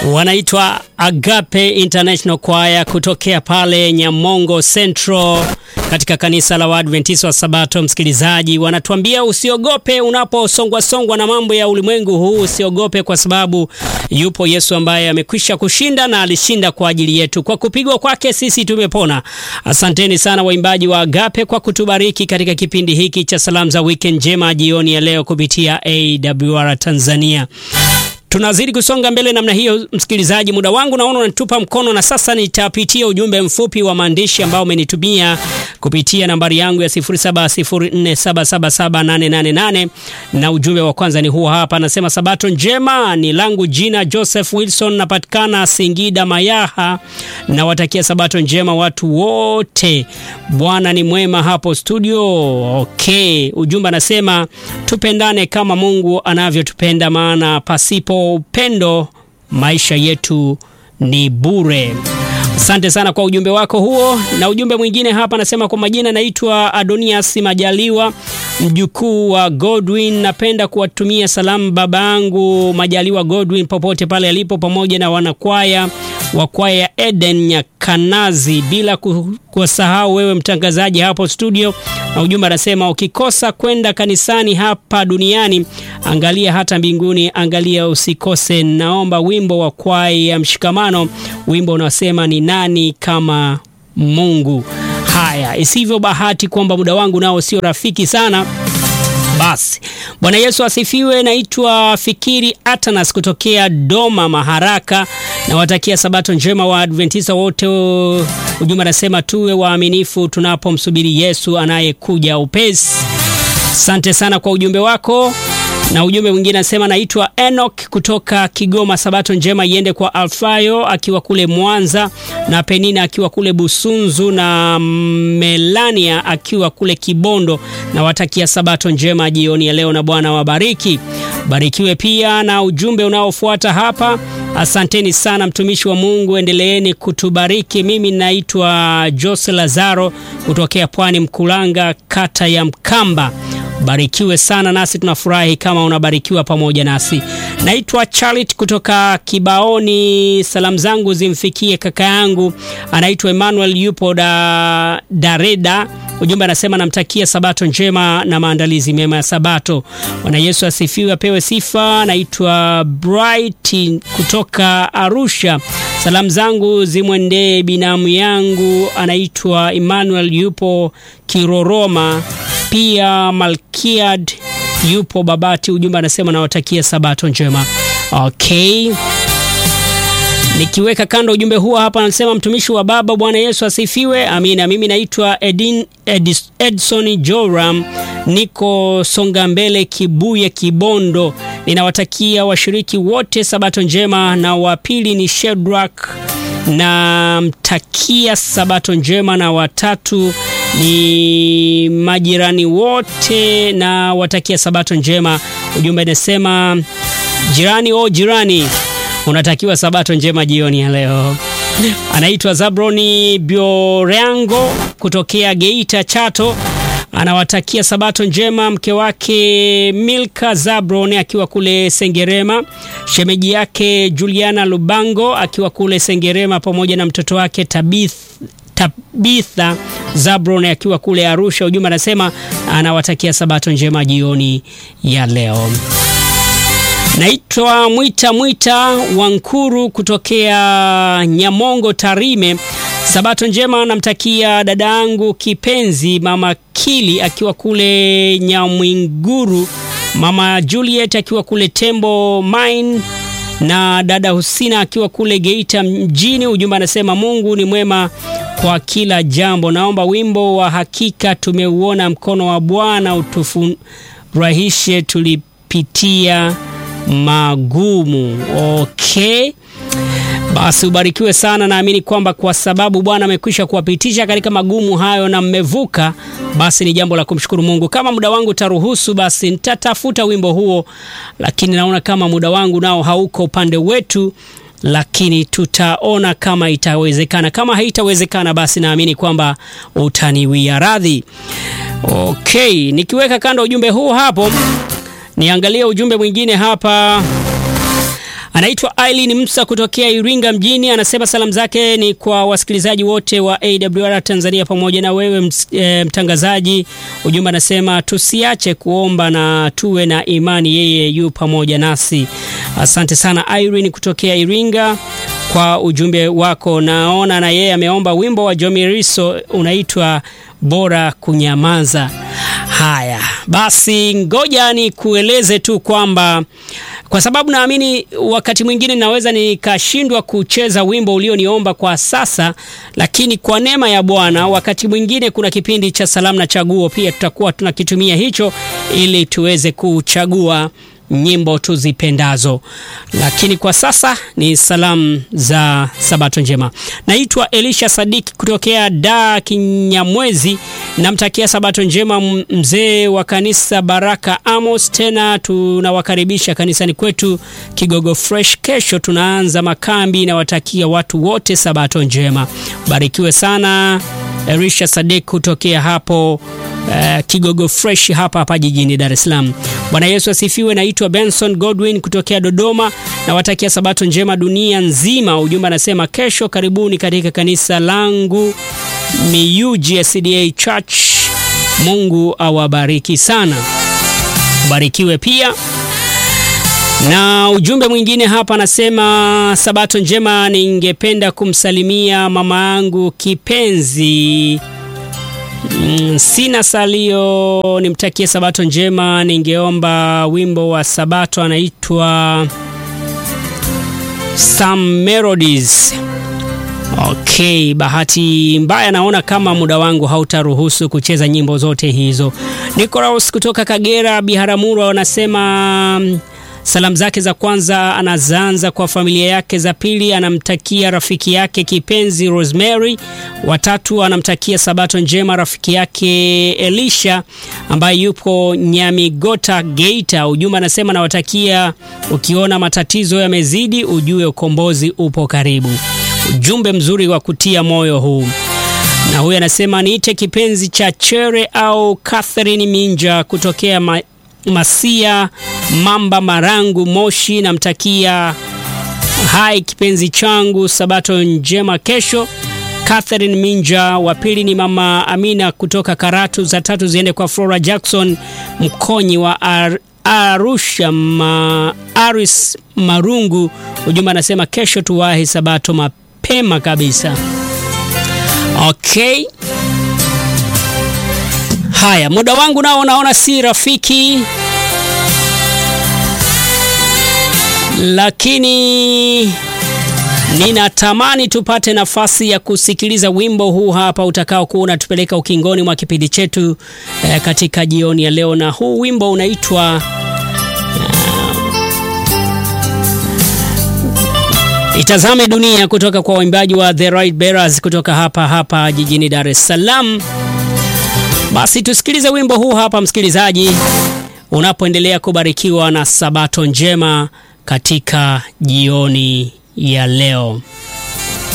wanaitwa Agape International Choir kutokea pale Nyamongo Central katika kanisa la Waadventista wa Sabato. Msikilizaji, wanatuambia usiogope unaposongwa songwa na mambo ya ulimwengu huu, usiogope kwa sababu yupo Yesu ambaye amekwisha kushinda na alishinda kwa ajili yetu. Kwa kupigwa kwake sisi tumepona. Asanteni sana waimbaji wa Agape kwa kutubariki katika kipindi hiki cha salamu za weekend njema jioni ya leo kupitia AWR Tanzania. Tunazidi kusonga mbele namna hiyo, msikilizaji. Muda wangu naona unatupa mkono, na sasa nitapitia ujumbe mfupi wa maandishi ambao umenitumia kupitia nambari yangu ya 0704777888 na ujumbe wa kwanza ni huo hapa, anasema sabato njema. Ni langu jina Joseph Wilson, napatikana Singida Mayaha. Nawatakia sabato njema watu wote, Bwana ni mwema hapo studio. Okay, ujumbe anasema tupendane kama Mungu anavyotupenda, maana pasipo upendo maisha yetu ni bure. Asante sana kwa ujumbe wako huo. Na ujumbe mwingine hapa anasema, kwa majina naitwa Adonias Majaliwa, mjukuu wa Godwin. Napenda kuwatumia salamu baba yangu Majaliwa Godwin popote pale alipo, pamoja na wanakwaya wa kwaya ya Eden Nyakanazi, bila kusahau wewe mtangazaji hapo studio. Na ujumbe anasema ukikosa kwenda kanisani hapa duniani, angalia hata mbinguni, angalia usikose. Naomba wimbo wa kwaya ya Mshikamano, wimbo unaosema ni nani kama Mungu. Haya, isivyo bahati kwamba muda wangu nao sio rafiki sana. Basi Bwana Yesu asifiwe. Naitwa Fikiri Atanas kutokea Doma Maharaka, nawatakia sabato njema wa Adventista wote. Ujumbe anasema tuwe waaminifu tunapomsubiri Yesu anayekuja upesi. Asante sana kwa ujumbe wako. Na ujumbe mwingine anasema naitwa Enoch kutoka Kigoma. Sabato njema iende kwa Alfayo akiwa kule Mwanza na Penina akiwa kule Busunzu na Melania akiwa kule Kibondo. Na watakia sabato njema jioni ya leo na Bwana wabariki. Barikiwe pia na ujumbe unaofuata hapa. Asanteni sana mtumishi wa Mungu, endeleeni kutubariki. Mimi naitwa Jose Lazaro kutokea Pwani Mkulanga, kata ya Mkamba. Barikiwe sana, nasi tunafurahi kama unabarikiwa pamoja nasi. Naitwa Charlotte kutoka Kibaoni. Salamu zangu zimfikie kaka yangu anaitwa Emmanuel, yupo da Dareda. Ujumbe anasema namtakia sabato njema na maandalizi mema ya Sabato. Bwana Yesu asifiwe, apewe sifa. Naitwa Bright kutoka Arusha. Salamu zangu zimwendee binamu yangu anaitwa Emmanuel, yupo Kiroroma pia Malkiad yupo Babati. Ujumbe anasema nawatakia sabato njema. Okay, nikiweka kando ujumbe huo hapa, anasema mtumishi wa Baba, Bwana Yesu asifiwe. Amina. Mimi naitwa Edin, Edis, Edson Joram, niko Songa Mbele, Kibuye, Kibondo. Ninawatakia washiriki wote sabato njema, na wa pili ni Shedrak namtakia sabato njema, na watatu ni majirani wote na watakia sabato njema. Ujumbe inasema jirani, o jirani, unatakiwa sabato njema jioni ya leo. Anaitwa Zabroni Bioreango kutokea Geita Chato, anawatakia sabato njema mke wake Milka Zabron akiwa kule Sengerema, shemeji yake Juliana Lubango akiwa kule Sengerema, pamoja na mtoto wake Tabith Tabitha Zabron akiwa kule Arusha. Ujumbe anasema anawatakia sabato njema jioni ya leo. Naitwa Mwita Mwita Wankuru kutokea Nyamongo Tarime. Sabato njema namtakia dada yangu kipenzi mama Kili akiwa kule Nyamwinguru, mama Juliet akiwa kule Tembo Mine na dada Husina akiwa kule Geita mjini. Ujumbe anasema Mungu ni mwema kwa kila jambo. Naomba wimbo wa hakika tumeuona mkono wa Bwana utufurahishe tulipitia magumu. Okay, basi ubarikiwe sana. Naamini kwamba kwa sababu Bwana amekwisha kuwapitisha katika magumu hayo na mmevuka, basi ni jambo la kumshukuru Mungu. Kama muda wangu utaruhusu, basi nitatafuta wimbo huo, lakini naona kama muda wangu nao hauko upande wetu lakini tutaona kama itawezekana. Kama haitawezekana, basi naamini kwamba utaniwia radhi. Okay, nikiweka kando ujumbe huu hapo, niangalie ujumbe mwingine hapa. Anaitwa Aileen Msa kutokea Iringa mjini, anasema salamu zake ni kwa wasikilizaji wote wa AWR Tanzania pamoja na wewe ms, e, mtangazaji. Ujumbe anasema tusiache kuomba na tuwe na imani, yeye yu pamoja nasi. Asante sana Aileen kutokea Iringa kwa ujumbe wako. Naona na yeye ameomba wimbo wa Jomiriso unaitwa bora kunyamaza. Haya basi, ngoja ni kueleze tu kwamba kwa sababu naamini wakati mwingine naweza nikashindwa kucheza wimbo ulioniomba kwa sasa, lakini kwa neema ya Bwana, wakati mwingine kuna kipindi cha salamu na chaguo, pia tutakuwa tunakitumia hicho ili tuweze kuchagua nyimbo tuzipendazo, lakini kwa sasa ni salamu za Sabato njema. Naitwa Elisha Sadiki kutokea da Kinyamwezi, namtakia Sabato njema mzee wa kanisa Baraka Amos. Tena tunawakaribisha kanisani kwetu Kigogo Fresh. Kesho tunaanza makambi, nawatakia watu wote Sabato njema. Barikiwe sana Elisha Sadik kutokea hapo Uh, Kigogo Fresh hapa hapa jijini Dar es Salaam. Bwana Yesu asifiwe. Naitwa Benson Godwin kutokea Dodoma, nawatakia sabato njema dunia nzima. Ujumbe anasema kesho karibuni katika kanisa langu Miyuji SDA Church. Mungu awabariki sana, barikiwe pia. Na ujumbe mwingine hapa anasema sabato njema, ningependa kumsalimia mama yangu kipenzi Mm, sina salio, nimtakie sabato njema. Ningeomba wimbo wa sabato anaitwa Some Melodies. Okay, bahati mbaya naona kama muda wangu hautaruhusu kucheza nyimbo zote hizo. Nicholas kutoka Kagera Biharamulo anasema salamu zake za kwanza anazaanza kwa familia yake, za pili anamtakia rafiki yake kipenzi Rosemary, watatu anamtakia sabato njema rafiki yake Elisha ambaye yupo Nyamigota Geita. Ujumbe anasema nawatakia, ukiona matatizo yamezidi ujue ukombozi upo karibu. Ujumbe mzuri wa kutia moyo huu. Na huyu anasema niite kipenzi cha Chere au Catherine Minja kutokea ma Masia Mamba Marangu Moshi, namtakia hai kipenzi changu sabato njema kesho. Catherine Minja. Wa pili ni mama Amina kutoka Karatu. Za tatu ziende kwa Flora Jackson Mkonyi wa Ar Arusha ma Aris Marungu. Ujumbe anasema kesho tuwahi sabato mapema kabisa. Okay. Haya, muda wangu nao naona si rafiki, lakini ninatamani tupate nafasi ya kusikiliza wimbo huu hapa utakao kuwa unatupeleka ukingoni mwa kipindi chetu eh, katika jioni ya leo, na huu wimbo unaitwa uh, Itazame Dunia kutoka kwa waimbaji wa The Right Bearers kutoka hapa hapa jijini Dar es Salaam. Basi tusikilize wimbo huu hapa, msikilizaji, unapoendelea kubarikiwa na sabato njema katika jioni ya leo.